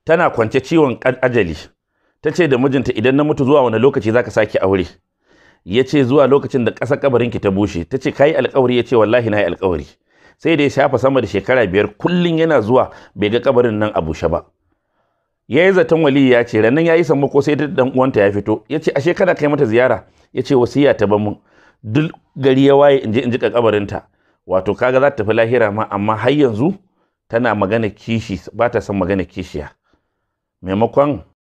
tana kwance ciwon ajali ta ce da mijinta idan na mutu zuwa wani lokaci zaka sake aure ya ce zuwa lokacin da ƙasar kabarinki ta bushe ta ce kayi alkawari ya ce wallahi na yi alkawari sai da ya shafa sama da shekara biyar kullum yana zuwa bai ga kabarin nan a bushe ba ya yi zaton wali ya ce rannan ya yi sammako sai dan uwanta ya fito ya ce ashe kana kai mata ziyara ya ce wasiya ta ban mun duk gari ya waye in je in ji kabarinta wato kaga za ta tafi lahira ma amma har yanzu tana magana kishi ba ta son magana kishiya maimakon